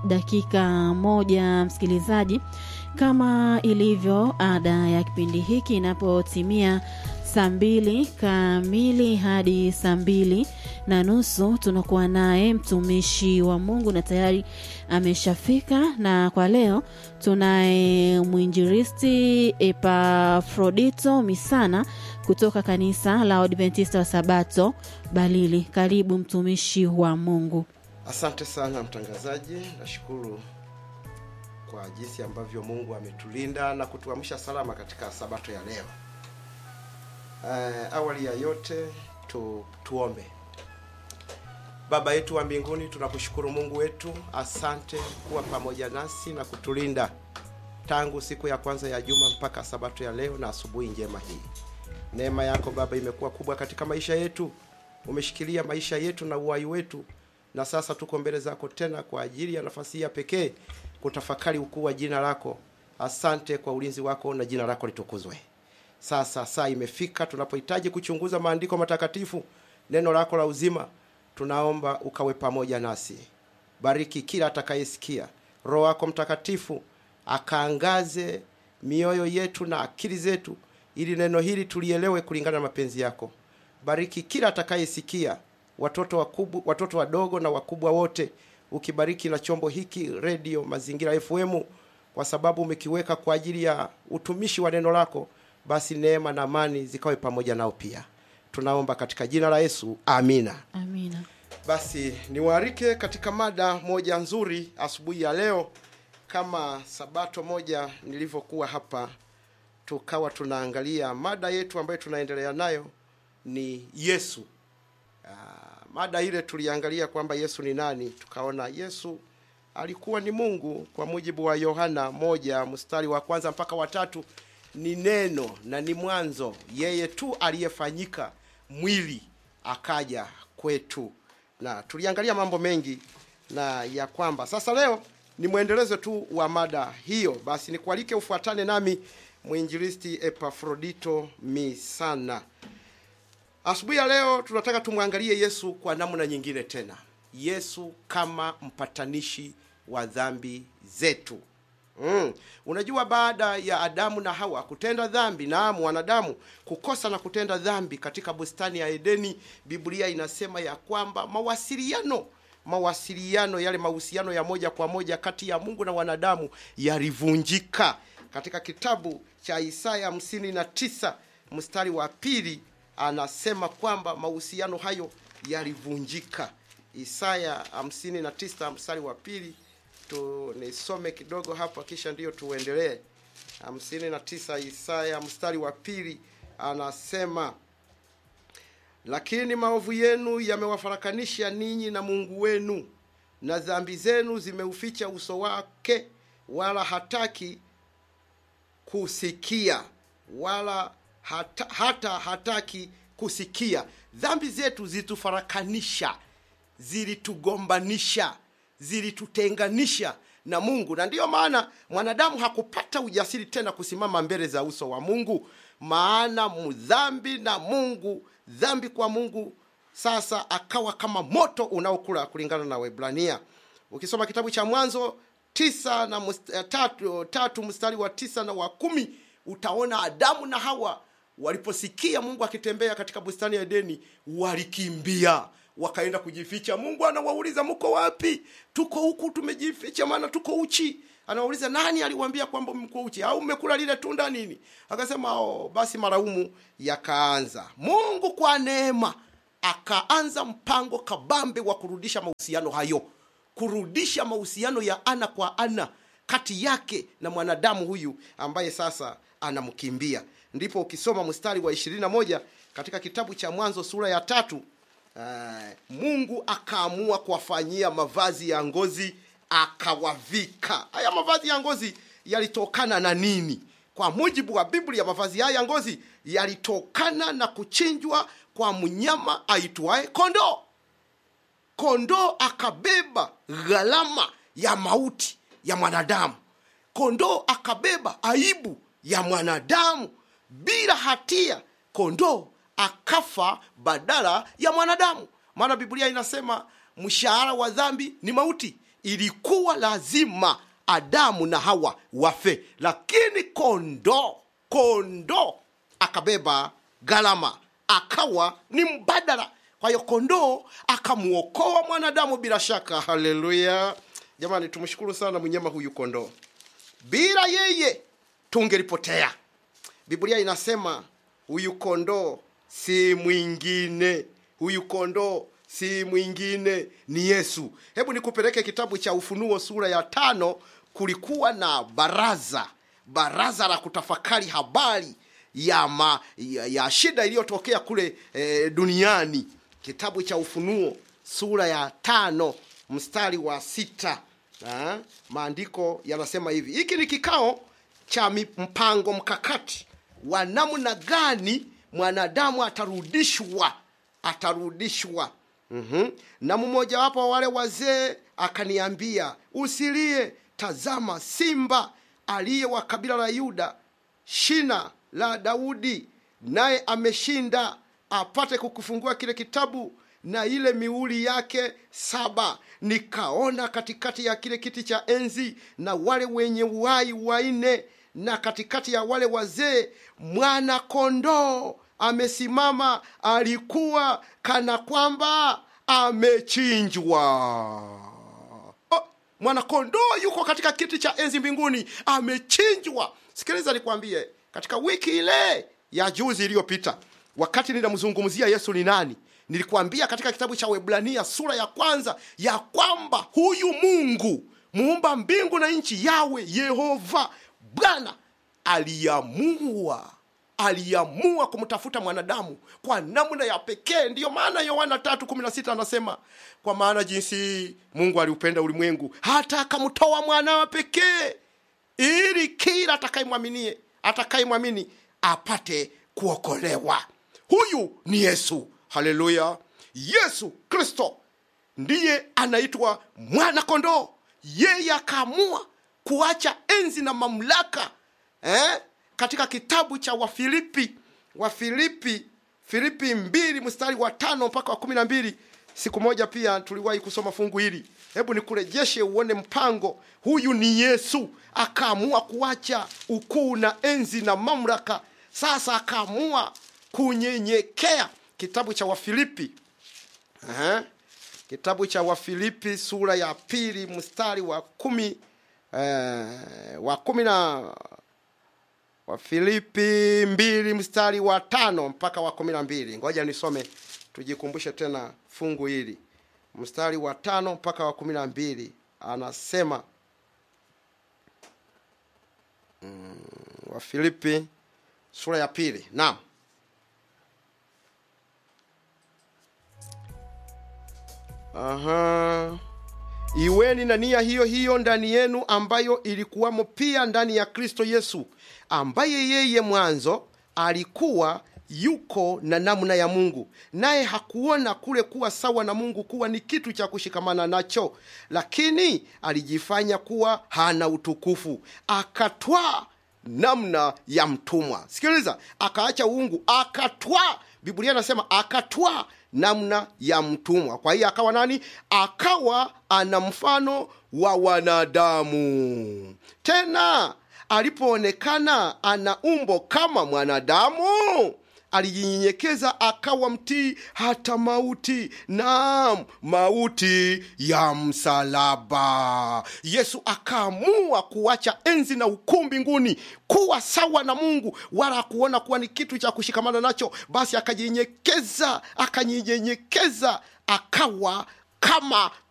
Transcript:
dakika moja msikilizaji kama ilivyo ada ya kipindi hiki inapotimia saa mbili kamili hadi saa mbili na nusu tunakuwa naye mtumishi wa mungu na tayari ameshafika na kwa leo tunaye mwinjiristi epafrodito misana kutoka kanisa la adventista wa sabato balili karibu mtumishi wa mungu Asante sana mtangazaji, nashukuru kwa jinsi ambavyo Mungu ametulinda na kutuamsha salama katika sabato ya leo. Uh, awali ya yote tu, tuombe. Baba yetu wa mbinguni, tunakushukuru Mungu wetu, asante kuwa pamoja nasi na kutulinda tangu siku ya kwanza ya juma mpaka sabato ya leo na asubuhi njema hii. Neema yako Baba imekuwa kubwa katika maisha yetu, umeshikilia maisha yetu na uhai wetu na sasa tuko mbele zako tena kwa ajili ya nafasi hii ya pekee kutafakari ukuu wa jina lako. Asante kwa ulinzi wako na jina lako litukuzwe. Sasa saa imefika tunapohitaji kuchunguza maandiko matakatifu, neno lako la uzima. Tunaomba ukawe pamoja nasi, bariki kila atakayesikia. Roho wako Mtakatifu akaangaze mioyo yetu na akili zetu, ili neno hili tulielewe kulingana na mapenzi yako. Bariki kila atakayesikia watoto wakubwa, watoto wadogo na wakubwa wote, ukibariki na chombo hiki redio Mazingira FM, kwa sababu umekiweka kwa ajili ya utumishi wa neno lako. Basi neema na amani zikawe pamoja nao pia, tunaomba katika jina la Yesu, amina. amina Basi niwaalike katika mada moja nzuri asubuhi ya leo. Kama sabato moja nilivyokuwa hapa, tukawa tunaangalia mada yetu ambayo tunaendelea nayo ni Yesu. Ah, mada ile tuliangalia kwamba Yesu ni nani, tukaona Yesu alikuwa ni Mungu kwa mujibu wa Yohana moja mstari wa kwanza mpaka watatu ni neno na ni mwanzo, yeye tu aliyefanyika mwili akaja kwetu, na tuliangalia mambo mengi na ya kwamba sasa leo ni mwendelezo tu wa mada hiyo. Basi nikualike ufuatane nami mwinjilisti Epafrodito Misana. Asubuhi ya leo tunataka tumwangalie Yesu kwa namna nyingine tena, Yesu kama mpatanishi wa dhambi zetu. Mm. Unajua, baada ya Adamu na Hawa kutenda dhambi, naam, wanadamu kukosa na kutenda dhambi katika bustani ya Edeni, Biblia inasema ya kwamba mawasiliano mawasiliano yale mahusiano ya moja kwa moja kati ya Mungu na wanadamu yalivunjika. Katika kitabu cha Isaya hamsini na tisa mstari wa pili anasema kwamba mahusiano hayo yalivunjika. Isaya hamsini na tisa mstari wa pili tu nisome kidogo hapa, kisha ndiyo tuendelee. hamsini na tisa Isaya mstari wa pili anasema lakini maovu yenu yamewafarakanisha ninyi na Mungu wenu, na dhambi zenu zimeuficha uso wake, wala hataki kusikia, wala hata, hata hataki kusikia. Dhambi zetu zilitufarakanisha, zilitugombanisha, zilitutenganisha na Mungu, na ndiyo maana mwanadamu hakupata ujasiri tena kusimama mbele za uso wa Mungu, maana mdhambi na Mungu, dhambi kwa Mungu sasa akawa kama moto unaokula, kulingana na Waebrania. Ukisoma kitabu cha Mwanzo tisa na mst, tatu, tatu mstari wa tisa na wa kumi utaona Adamu na Hawa waliposikia Mungu akitembea katika bustani ya Edeni walikimbia wakaenda kujificha. Mungu anawauliza mko wapi? Tuko huku tumejificha, maana tuko uchi. Anawauliza, nani aliwaambia kwamba mko uchi? Au mmekula lile tunda nini? Akasema oh, basi maraumu yakaanza. Mungu kwa neema akaanza mpango kabambe wa kurudisha mahusiano hayo, kurudisha mahusiano ya ana kwa ana kati yake na mwanadamu huyu ambaye sasa anamkimbia. Ndipo ukisoma mstari wa ishirini na moja katika kitabu cha Mwanzo sura ya tatu Uh, Mungu akaamua kuwafanyia mavazi ya ngozi akawavika. Haya mavazi ya ngozi yalitokana na nini? Kwa mujibu wa Biblia, mavazi haya ya ngozi yalitokana na kuchinjwa kwa mnyama aitwaye kondoo. Kondoo akabeba gharama ya mauti ya mwanadamu. Kondoo akabeba aibu ya mwanadamu bila hatia. Kondoo akafa badala ya mwanadamu, maana Biblia inasema mshahara wa dhambi ni mauti, ilikuwa lazima adamu na hawa wafe lakini kondoo kondoo akabeba gharama akawa ni mbadala kwa hiyo kondoo akamwokoa mwanadamu bila shaka haleluya jamani tumshukuru sana mnyama huyu kondoo bila yeye tungelipotea biblia inasema huyu kondoo si mwingine huyu kondoo si mwingine ni yesu hebu nikupeleke kitabu cha ufunuo sura ya tano kulikuwa na baraza baraza la kutafakari habari ya, ma, ya, ya shida iliyotokea kule e, duniani kitabu cha ufunuo sura ya tano mstari wa sita ha? maandiko yanasema hivi hiki ni kikao cha mi- mpango mkakati wa namna gani mwanadamu atarudishwa atarudishwa mm-hmm. na mmojawapo wa wale wazee akaniambia usilie tazama simba aliye wa kabila la yuda shina la daudi naye ameshinda apate kukufungua kile kitabu na ile miuli yake saba nikaona katikati ya kile kiti cha enzi na wale wenye uhai wanne na katikati ya wale wazee mwana kondoo amesimama alikuwa kana kwamba amechinjwa oh, mwanakondoo yuko katika kiti cha enzi mbinguni amechinjwa sikiliza nikwambie katika wiki ile ya juzi iliyopita wakati ninamzungumzia yesu ni nani nilikuambia katika kitabu cha webrania sura ya kwanza ya kwamba huyu mungu muumba mbingu na nchi yawe yehova bwana aliamua aliamua kumtafuta mwanadamu kwa namna ya pekee ndiyo maana yohana 3:16 anasema kwa maana jinsi mungu aliupenda ulimwengu hata akamtoa mwanawa pekee ili kila atakayemwaminie atakayemwamini apate kuokolewa huyu ni yesu haleluya yesu kristo ndiye anaitwa mwana kondoo yeye akaamua kuacha enzi na mamlaka eh? katika kitabu cha wafilipi wafilipi filipi mbili mstari wa tano mpaka wa kumi na mbili siku moja pia tuliwahi kusoma fungu hili hebu nikurejeshe uone mpango huyu ni yesu akaamua kuacha ukuu na enzi na mamlaka sasa akaamua kunyenyekea kitabu cha wafilipi Aha. kitabu cha wafilipi sura ya pili mstari wa kumi eh, wa kumi na wafilipi mbili mstari wa tano mpaka wa kumi na mbili ngoja nisome tujikumbushe tena fungu hili mstari wa tano mpaka wa kumi na mbili anasema mm, wafilipi sura ya pili naam Aha. Iweni na nia hiyo hiyo ndani yenu ambayo ilikuwamo pia ndani ya Kristo Yesu, ambaye yeye mwanzo alikuwa yuko na namna ya Mungu, naye hakuona kule kuwa sawa na Mungu kuwa ni kitu cha kushikamana nacho, lakini alijifanya kuwa hana utukufu, akatwaa namna ya mtumwa. Sikiliza, akaacha uungu, akatwaa. Biblia inasema akatwaa namna ya mtumwa. Kwa hiyo akawa nani? Akawa ana mfano wa wanadamu. Tena alipoonekana ana umbo kama mwanadamu, alijinyenyekeza akawa mtii hata mauti, naam, mauti ya msalaba. Yesu akaamua kuacha enzi na ukuu mbinguni, kuwa sawa na Mungu, wala kuona kuwa ni kitu cha kushikamana nacho. Basi akajinyenyekeza, akajinyenyekeza, akawa kama